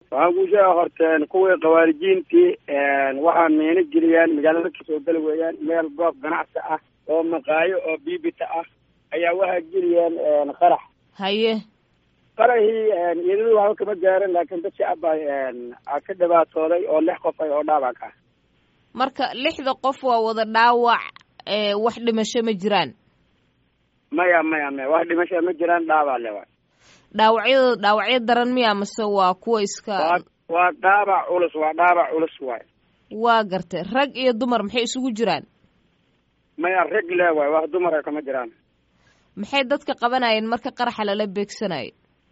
waxaan kuu sheega horteen kuwii khawaarijiintii waxaa meena geliyaan magaalada kasoo geli weeyaan meel goob ganacsi ah oo maqaayo oo biibita ah ayaa waxaa geliyaan qarax haye qaraxii iyadadu waxba kama gaaran laakiin dad shacab a ka dhibaatooday oo lix qof ay oo dhaawac ah marka lixda qof waa wada dhaawac wax dhimasho ma jiraan maya maya maya wax dhimasho ma jiraan dhaawac le waay dhaawacyadooda dhaawacyo daran miya mase waa kuwa iska waa waa dhaabac culus waa dhaabac culus waay waa gartay rag iyo dumar maxay isugu jiraan maya rag le waay wax dumara kama jiraan maxay dadka qabanayeen marka qaraxa lala beegsanayo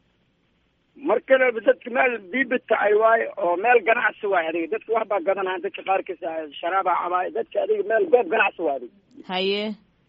mar kaleba dadka meel biibita ay waayo oo meel ganacsi waay adiga dadka wax baa gadanaya dadka qaarkiisa sharaaba cabaay dadka adiga meel goob ganacsi waa adiga haye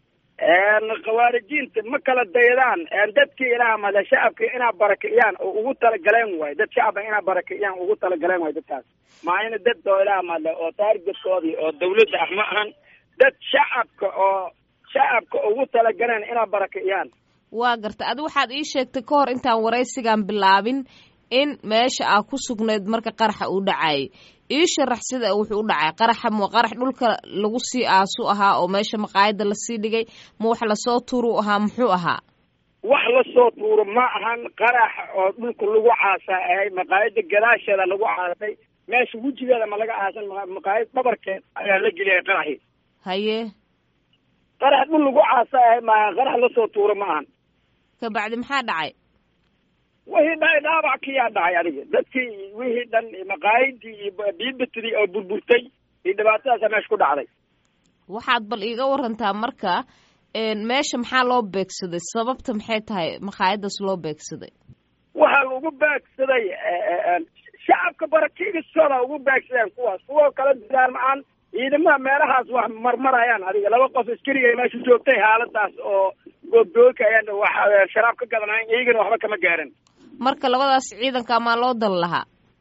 khawaarijiinta ma kala daydaan dadkii ilaa male shacabka inaa barakiciyaan oo ugu talagaleen waay dad shacaba inaa barakiciyaan ugu talagaleen waay dadkaas maayna dad oo ilaa male oo taargetkoodii oo dawladda ah ma ahan dad shacabka oo shacabka ugu talagaleen inaa barakiciyaan waa garta adi waxaad ii sheegtay ka hor intaan waraysigan bilaabin in meesha aa ku sugnayd marka qaraxa uu dhacayay ii sharax sida wuxuu u dhacay qaraxa ma qarax dhulka lagu sii aasu ahaa oo meesha maqaayada lasii dhigay ma wax lasoo tuuru ahaa muxuu ahaa wax lasoo tuuro ma ahan qarax oo dhulka lagu caasaa ahay maqaayada gadaasheeda lagu caasay meesha wejigeeda ma laga aasan maqaayad dhabarkeed ayaa la geliyay qaraxii haye qarax dhul lagu caasa ahay maaha qarax lasoo tuuro ma ahan kabacdi maxaa dhacay wixii dhacay dhaabac kiyaa dhacay adiga dadkii wixii dhan maqaayadii iyo biibitidii oo burburtay iyo dhibaatadaasa meesha ku dhacday waxaad bal iiga warantaa marka meesha maxaa loo beegsaday sababta maxay tahay maqaayadaas loo beegsaday waxaa lagu beegsaday shacabka barakiigistooda ugu beegsadeen kuwaas kuwa kala diraan ma-aan ciidamaha meelahaas wax marmarayaan adiga laba qof askariga meesha joogtay xaaladaas oo goobdooka ayaan wax sharaab ka gadanayn iyagana waxba kama gaaran marka labadaas ciidanka maa loo dan lahaa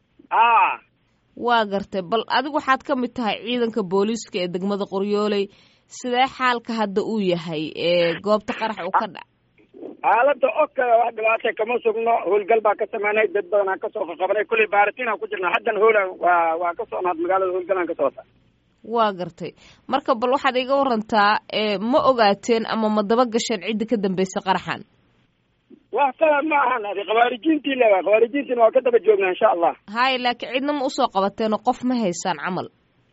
a waa gartay bal adigu waxaad ka mid tahay ciidanka booliiska ee degmada qoryooley sidee xaalka hadda uu yahay ee goobta qarax uu ka dhac xaalada oka wax dhibaatay kama sugno howlgal baa ka sameynay dad badanaa kasoo qaqabanay kulley baaritinaan ku jirna haddan hoolan waa waa ka socnaad magaalada howlgalaan ka socota waa gartay marka bal waxaad iga warantaa ma ogaateen ama ma daba gasheen cidda ka dambaysa qaraxan wax kale ma ahan adi khawaarijiintii lewa khawaarijiintiina waa ka daba joognaa insha allah hay laakiin cidna ma usoo qabateenoo qof ma haysaan camal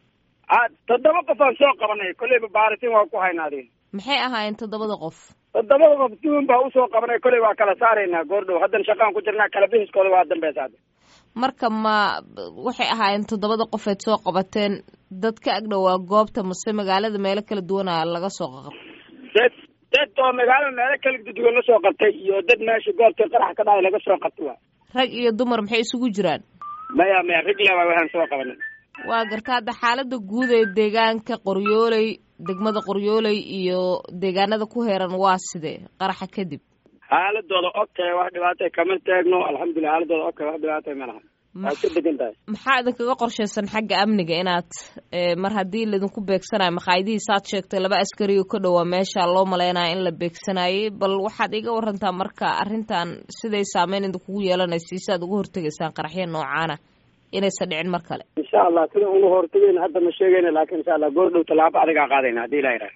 a toddoba qof aan soo qabanay kolleyba baaritin waa ku hayna adi maxay ahaayeen toddobada qof toddobada qof duun baa usoo qabanay kolley waa kala saaraynaa goordhow haddan shaqaan ku jirnaa kala bixiskooda waa dambeysa hadda marka ma waxay ahaayeen toddobada qofeed soo qabateen dad ka agdhowaa goobta mase magaalada meelo kala duwana laga soo qaqab dad dad oo magaalada meelo kala duwan lasoo qabtay iyo dad meesha goobta qarax ka dhacay laga soo qabtay waa rag iyo dumar maxay isugu jiraan maya maya rag leba waxaan soo qabanay waa garta hadda xaalada guud ee deegaanka qoryooley degmada qoryooley iyo deegaanada ku heeran waa sidee qaraxa kadib xaaladooda ogtahay wax dhibaatay kama taagno alxamdulilah xaaladooda ogtahay wax dhibaatay ma laha waad ka degan tahay maxaa idinkaga qorshaysan xagga amniga inaad mar haddii laidinku beegsanayo maqaayadihii saad sheegtay laba askari oo ka dhowaa meesha loo malaynaya in la beegsanayay bal waxaad iga warantaa marka arrintan siday saameyn idinkugu yeelanaysa si aad uga hortegaysaan qaraxya noocaana inaysan dhicin mar kale insha allah sida uga hortagayna hadda ma sheegayna laakiin insha allah goor dhow tallaabo adigaa qaadayna haddii ilaa yidhaha